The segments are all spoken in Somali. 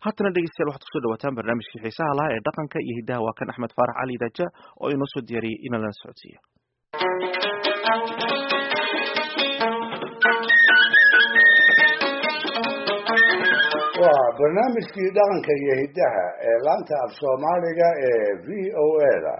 haatana dhegeystayaal waxaad kusoo dhawaataan barnaamijkii xiisaha lahaa ee dhaqanka iyo hiddaha waa kan axmed faarax cali daja oo inoo soo diyaariyey inala socodsiiya waa barnaamijkii dhaqanka iyo hiddaha ee laanta af soomaaliga ee v o a da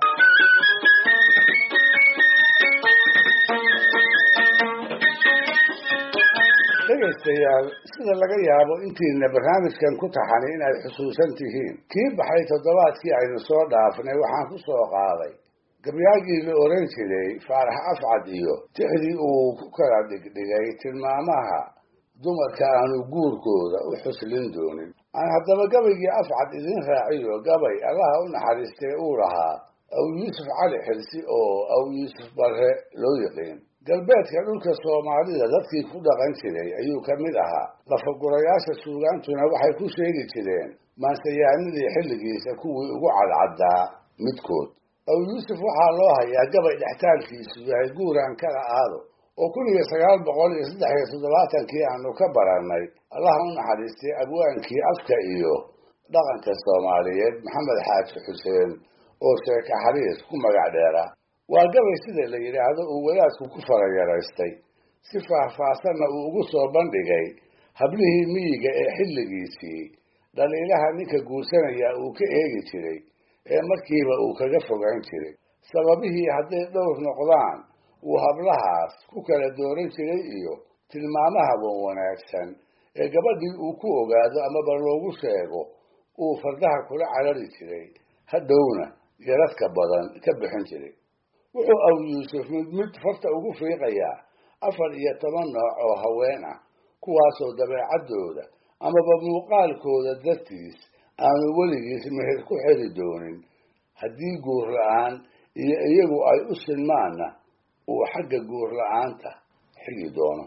dhegaystayaal sida laga yaabo intiina barnaamijkan ku taxani inaad xusuusan tihiin kii baxay toddobaadkii aynu soo dhaafnay waxaan ku soo qaaday gabyaagii la oran jiray faarax afcad iyo tixdii uu ku kala dhigdhigay tilmaamaha dumarka aanu guurkooda u xuslin doonin aan haddaba gabaygii afcad idin raaciyo gabay allaha u naxariistay uu lahaa aw yuusuf cali xilsi oo aw yuusuf barre loo yiqiin galbeedka dhulka soomaalida dadkii ku dhaqan jiray ayuu ka mid ahaa lafagurayaasha suugaantuna waxay ku sheegi jireen maansayaanadii xilligiisa kuwii ugu cadcaddaa midkood aw yuusuf waxaa loo hayaa gabay dhextaalkiisu yahay guuraan kala aado oo kun iyo sagaal boqol iyo saddex iyo toddobaatankii aanu ka barannay allaha u naxariistay abwaankii afka iyo dhaqanka soomaaliyeed maxamed xaaji xuseen oo sheeka xariis ku magac dheera waa gabay sida la yidhaahdo uu wadaadku ku farayaraystay si faahfaahsanna uu ugu soo bandhigay hablihii miyiga ee xilligiisii dhaliilaha ninka guursanaya uu ka eegi jiray ee markiiba uu kaga fogaan jiray sababihii hadday dhowr noqdaan uu hablahaas ku kala dooran jiray iyo tilmaamaha wan wanaagsan ee gabadhii uu ku ogaado amaba loogu sheego uu fardaha kula carari jiray hadhowna yaradka badan ka bixin jiray wuxuu aw yuusuf mid mid farta ugu fiiqayaa afar iyo toban nooc oo haween ah kuwaasoo dabeecaddooda amaba muuqaalkooda dartiis aanu weligiis meher ku xeli doonin haddii guur la-aan iyo iyagu ay u sinmaanna uu xagga guur la-aanta xigi doono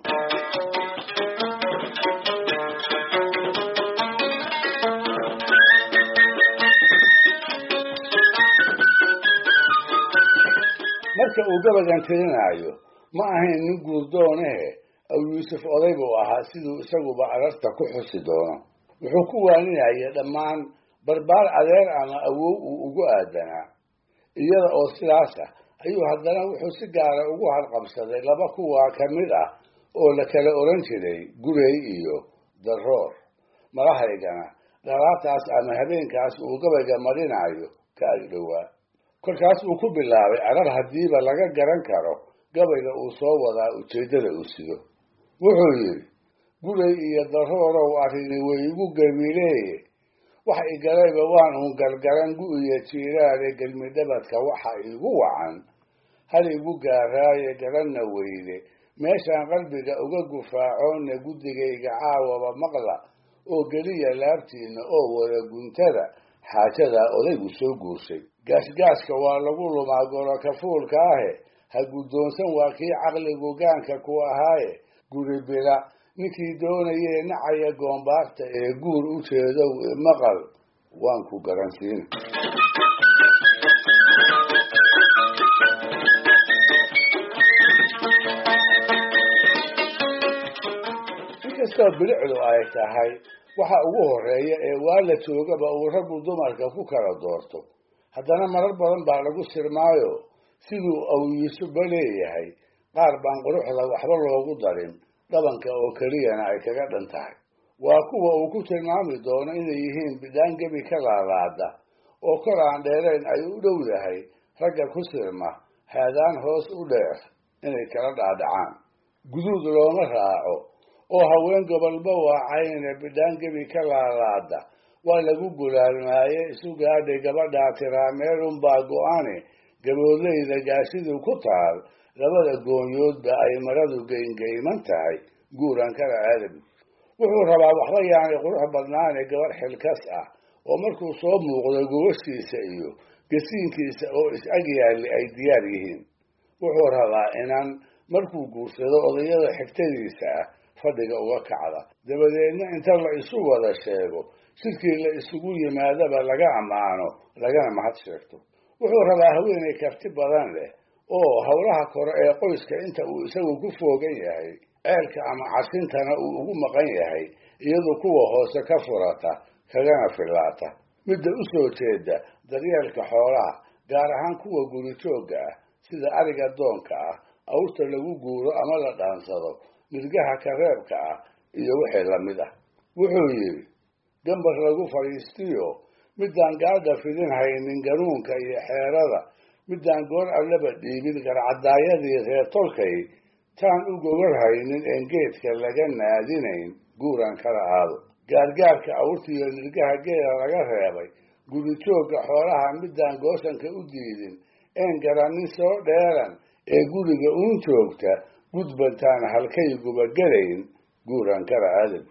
marka uu gabagan tirinaayo ma ahayn nin guurdoonehe aw yuusuf oday buu ahaa siduu isaguba ararta ku xusi doono wuxuu ku waaninaya dhammaan barbaar adeer ama awow uu ugu aadanaa iyada oo sidaas ah ayuu haddana wuxuu si gaara ugu harqabsaday laba kuwaa ka mid ah oo la kala oran jiray gurey iyo daroor malahaygana dhalaataas ama habeenkaas uu gabayga marinayo ka agdhowaa kolkaas uu ku bilaabay arar haddiiba laga garan karo gabayga uu soo wadaa ujeeddada uu sido wuxuu yidhi gurey iyo daroorow arrini way igu gabileeye wax igalayba waan uun gargaran gu-iyo jiiraale gelmidhabadka waxa igu wacan hal igu gaaraaye garanna weyde meeshaan qalbiga uga gufaacoonna guddigayga caawaba maqla oo geliya laabtiinna oo wada guntada xaajadaa odaygu soo guurshay gaashgaashka waa lagu lumaa golo kafuulka ahe ha guddoonsan waa kii caqligu gaanka ku ahaaye guri bila ninkii doonayee nacaya goombaarta ee guur u jeedow maqal waan ku garansiina inkastoo bilicdu ay tahay waxa ugu horeeya ee waa la joogaba uu raggu dumarka ku kala doorto haddana marar badan baa lagu sirmaayo siduu aw yuusufba leeyahay qaar baan quruxda waxba loogu darin dhabanka oo keliyana ay kaga dhan tahay waa kuwa uu ku tilmaami doono inay yihiin bidhaan gebi ka laalaada oo kor aan dheerayn ay u dhow yahay ragga ku sirma haadaan hoos u dheer inay kala dhaadhacaan guduud looma raaco oo haween gobolba waacayne bidhaan gebi ka laalaada waa lagu gulaalmaaye isu gaadhay gabadhaa tiraa meelunbaa go-ane gaboodleyda gaashidu ku taal labada goonyoodba ay maradu geyngeyman tahay guuran kala aadabi wuxuu rabaa waxba yaanay qurux badnaane gabadh xilkas ah oo markuu soo muuqdo gobashiisa iyo gasiinkiisa oo is-ag yaalli ay diyaar yihiin wuxuu rabaa inan markuu guursado odayada xigtadiisa ah fadhiga uga kacda dabadeedna inta la isu wada sheego sidkii la isugu yimaadaba laga ammaano lagana mahad sheegto wuxuu rabaa haweenay karti badan leh oo howlaha kore ee qoyska inta uu isagu ku foogan yahay ceelka ama casintana uu ugu maqan yahay iyadu kuwa hoose ka furata kagana fillaata midda u soo jeeda daryeelka xoolaha gaar ahaan kuwa guritoogga ah sida ariga doonka ah awrta lagu guuro ama la dhaansado nirgaha kareebka ah iyo wixii lamid ah wuxuu yidhi gambar lagu fadhiistiyo midaan gaadha fidin haynin ganuunka iyo xeerada midaan goor allaba dhiibin garcadaayadii reer tolkay taan u gogol haynin een geedka laga naadinayn guuran kala aado gaargaarka awrtiiyo nirgaha geela laga reebay guritoogga xoolaha midaan goosanka u diidin een garannin soo dheeran ee guriga uun joogta gudbantaan halkayguba gelayn guuran kala aadab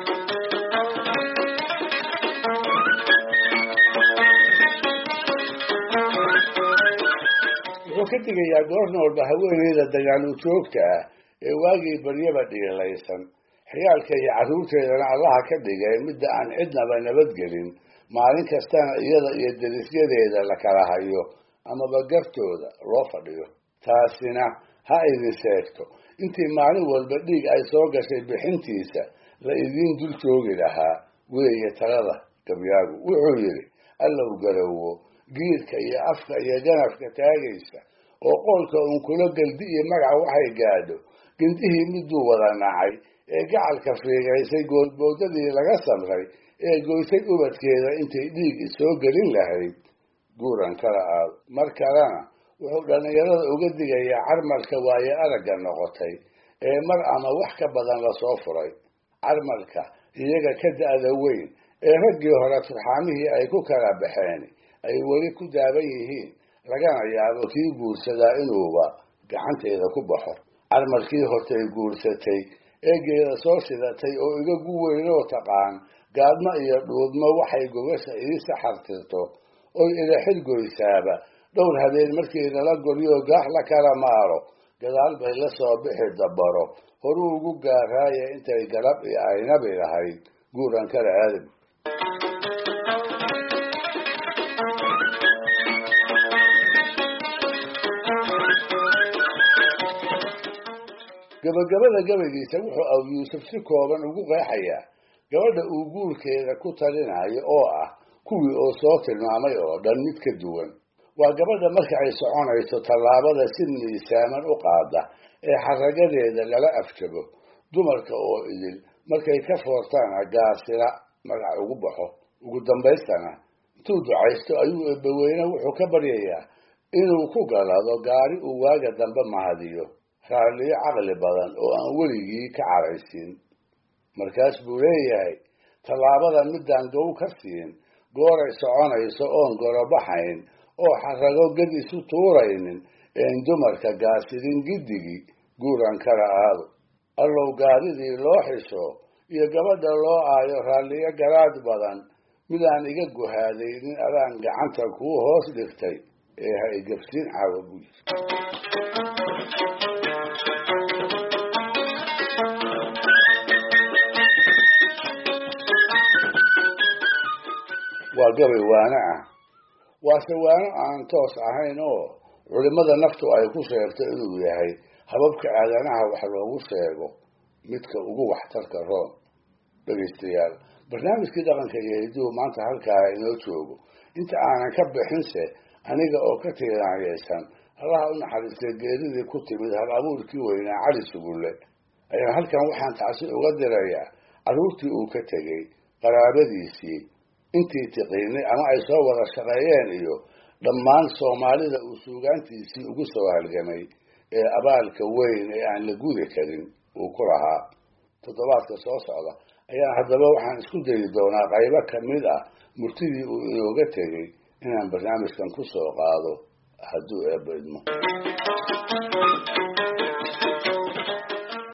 wuxuu ka digayaa goorna walba haweeneyda dagaalu joogta ah ee waagii baryaba dhiilaysan xiyaalka iyo carruurteedana allaha ka dhigay midda aan cidnaba nabadgelin maalin kastana iyada iyo derisyadeeda la kala hayo amaba gartooda loo fadhiyo taasina ha idin sheegto intii maalin walba dhiig ay soo gashay bixintiisa la idiin dul joogi lahaa weeye talada gabyaagu wuxuu yidhi allow garowo giirka iyo afka iyo ganafka taagaysa oo qoolka uun kula geldi iyo magac waxay gaadho gindihii miduu wada nacay ee gacalka fiigaysay goodboodadii laga samray ee goysay ubadkeeda intay dhiig isoo gelin lahayd guuran kala aado mar kalena wuxuu dhallinyarada uga digayaa carmalka waaye aragga noqotay ee mar ama wax ka badan lasoo furay carmalka iyaga ka da'da weyn ee raggii hore turxaamihii ay ku kala baxeen ay weli ku daaban yihiin lagana yaabo kii guursadaa inuuba gacanteeda ku baxo carmalkii hortay guursatay eegeeda soo shidatay oo iga gu weynoo taqaan gaadmo iyo dhuudmo waxay gogasha ii saxartirto oy ila xilgoysaaba dhowr habeen markii lala goryoo gaax la kala maaro gadaal bay la soo bixi dabaro horuu ugu gaaraaya intay galab iyo aynabi lahayd guuran kala aadam gabagabada gabaygiisa wuxuu aw yuusuf si kooban ugu qeexayaa gabadha uu guurkeeda ku talinayo oo ah kuwii oo soo tilmaamay oo dhan mid ka duwan waa gabadha marka ay soconayso tallaabada si miisaaman u qaada ee xaragadeeda lala afjabo dumarka oo idil markay ka foortaana gaasila magac ugu baxo ugu dambaystana intuu ducaysto ayuu eebbaweyne wuxuu ka baryayaa inuu ku galado gaari uu waaga dambe mahadiyo raalliyo caqli badan oo aan weligii ka caraysin markaas buu leeyahay tallaabada midaan gow ka siin gooray soconayso oon gorobaxayn oo xarago ged isu tuuraynin een dumarka gaasidin giddigii guuran kala aado allow gaaridii loo xisho iyo gabadha loo aayo raalliyo garaad badan midaan iga guhaadaynin adaan gacanta kuu hoos dhigtay ee ha igabsin caawa buu yiri waa gabay waano ah waase waano aan toos ahayn oo culimmada naftu ay ku sheegto inuu yahay hababka aadanaha wax loogu sheego midka ugu waxtarka roon dhegaystayaal barnaamijkii dhaqanka iyo hiduhu maanta halkaa inoo joogo inta aanan ka bixinse aniga oo ka tiiraanyaysan allaha u naxariistay geeridii ku timid hal abuurkii weynaa cali sugulle ayaan halkan waxaan tacsi uga dirayaa carruurtii uu ka tegey qaraabadiisii intii tiqiinay ama ay soo wada shaqeeyeen iyo dhammaan soomaalida uu suugaantiisii ugu soo halgamay ee abaalka weyn ee aan la gudi karin uu ku lahaa toddobaadka soo socda ayaan haddaba waxaan isku dayi doonaa qaybo ka mid ah murtidii uu inooga tegey inaan barnaamijkan ku soo qaado hadduu eebba idmo